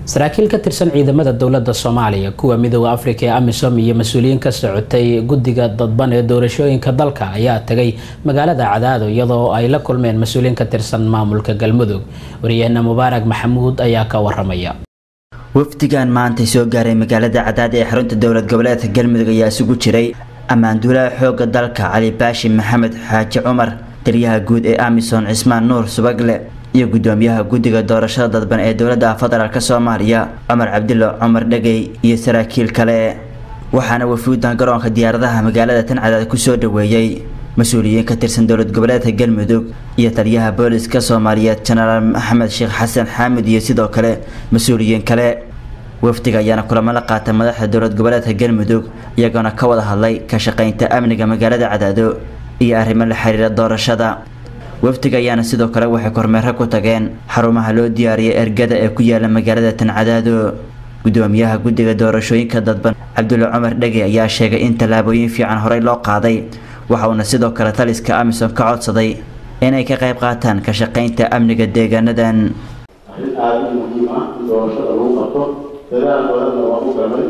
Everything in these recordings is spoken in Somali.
saraakiil ka tirsan ciidamada dowladda soomaaliya kuwa midooda afrika ee amisom iyo mas-uuliyiin ka socotay guddiga dadban ee doorashooyinka dalka ayaa tagay magaalada cadaado iyadoo ay la kulmeen mas-uuliyiin ka tirsan maamulka galmudug waryaheena mubaarak maxamuud ayaa ka waramaya wafdigan maantay soo gaaray magaalada cadaad ee xarunta dowlad goboleedka galmudug ayaa isugu jiray ammaanduulaha xooga dalka cali baashi maxamed xaaji cumar taliyaha guud ee amisom cismaan nuur subagle iyo gudoomiyaha guddiga doorashada dadban ee dowladda federaalk soomaaliya cumar cabdilo cumar dhegey iyo saraakiil kale waxaana wafuudan garoonka diyaaradaha magaalada tan cadaad kusoo dhaweeyey mas-uuliyiin ka tirsan dowlad goboleedka galmudug iyo taliyaha booliska soomaaliyeed jenaraal maxamed sheekh xasan xaamid iyo sidoo kale mas-uuliyiin kale wafdiga ayaana kulamo la qaatay madaxda dowlad goboleedka galmudug iyagoona ka wada hadlay ka shaqaynta amniga magaalada cadaado iyo arrimo la xiriira doorashada wafdiga ayaana sidoo kale waxay kormeero ku tageen xarumaha loo diyaariyay ergada ee ku yaala magaalada tan cadaado gudoomiyaha guddiga doorashooyinka dadban cabdulla cumar dhege ayaa sheegay in tallaabooyin fiican horey loo qaaday waxa uuna sidoo kale taliska amisom ka codsaday inay ka qayb qaataan ka shaqaynta amniga deegaanadan arrin aada u muhiim ah in doorashada lagu qabto dadaal badanna waa u galay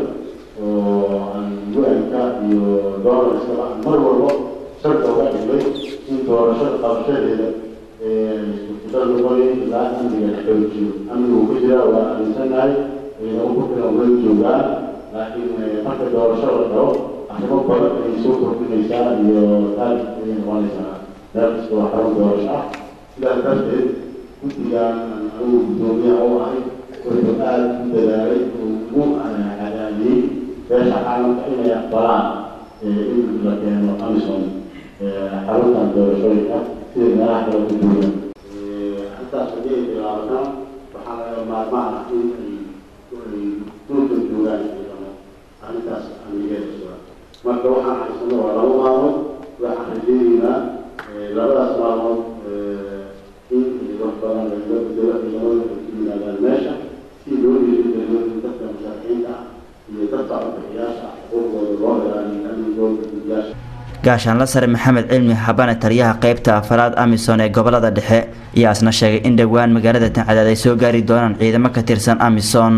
oo aan u-anka iyo doonarskaba mar walbo sharka uga dhignay in doorashada qabashadeeda suurtagal noqonayo ilaa amniga la xoojiyo amnigu ku jira waa aaminsannahay ciidamo ku filan way joogaan laakiin marka doorasho la dhaho arrimo badan ayay soo kordhinaysaa iyo taarif ayay noqonaysaa meel kasta waa xarun doorasho ah sidaas darteed guddigan anigu guddoomiyaha u ahay wuxuu aada u dadaalay ugu cadaadiyey beesha caalamka inay aqbalaan in la keeno amison xaruntan doorashooyinka sida meelaha kale ku duugan halkaas haddii ay bilaabnaa waxaa laga maarmaan ah in ay duulka joogaan ciidamo arrintaas amnigeeda sugan marka waxaan haysano waa laba maalmood waxaan rajeynaynaa labadaas maalmood in wax badan laga bedelo ciidamada ay ku yimaadaan meesha si loo dhiirigeliyo in dadka masaakiinta ah iyo dadka codbixiyaasha ah xuquuqdooda loo ilaaliyo amnigooda gudyaasha gaashaanla sare maxamed cilmi xabane taliyaha qeybta afaraad amisom ee gobolada dhexe ayaa isna sheegay in dhowaan magaalada tancadaad ay soo gaari doonaan ciidamo ka tirsan amisom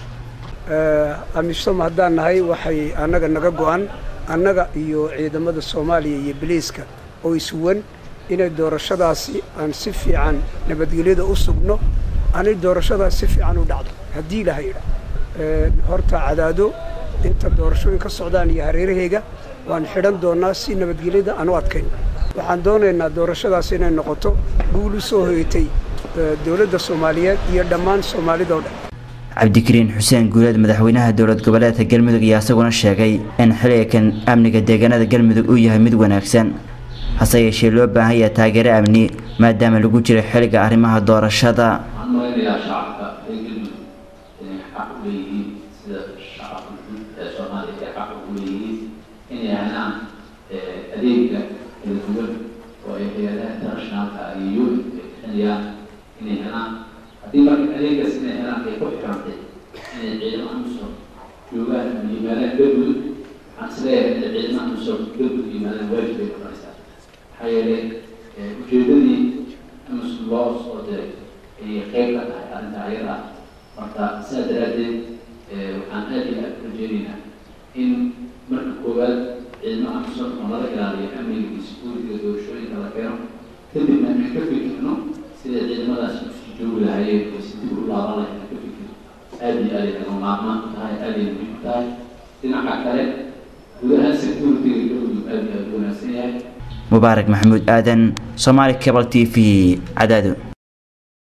amisom haddaan nahay waxay annaga naga go-an annaga iyo ciidamada soomaaliya iyo biliiska oo isuwan inay doorashadaasi aan si fiican nabadgelyada u sugno anay doorashadaas si fiican u dhacdo haddii ilaha yidha horta cadaado inta doorashooyin ka socdaan iyo hareeraheyga waan xidhan doonaa si nabadgelyada aan u adkayn waxaan doonaynaa doorashadaas inay noqoto guul u soo hoyatay dowladda soomaaliyeed iyo dhammaan soomaalida o dhan cabdikariin xuseen guuleed madaxweynaha dowlad goboleedka galmudug ayaa isaguna sheegay in xiligan amniga deegaanada galmudug uu yahay mid wanaagsan hase yeeshee loo baahan yahay taageero amni maadaama lagu jiro xiliga arrimaha doorashada waxaan malaynayaa shacabka ee galmudug inay xaq u leeyihiin sida shacabka guud ee soomaaliya ay xaq ugu leeyihiin inay helaan adeega kala duwan oo ay hay-adaha internationalka iyo un ay bixinayaan inay helaan haddii marka adeegaas inay helaan ay ku xirantay inay ciidamo amisom joogaan ama yimaadaan galmudug waxaan isleeyahay inay ciidamo amisom galmudug yimaadaan waajib bay noqonaysaa maxaa yeelay ujeedadii amisom loo soo diray ayay qeyb ka tahay arrinta ayada marka sidaa daraaddeed waxaan aad iyo aad u rajeynaynaa in marka koowaad ciidamo amisom oo nala ilaaliyo amniga iyo sekuuritiga doorashooyinka la keeno kadibna aan ka fikirno sida ciidamadaas usii joogi lahaayeen oo si dib u laaban lahayn aan ka fikirno aad iyo aad ay naga maarmaan u tahay aad ay muhiim u tahay dhinaca kale gudaha securitiga galmudug aad iyo aad u wanaagsan yahay mubaarak maxamuud aadan somaali cable t v cadaado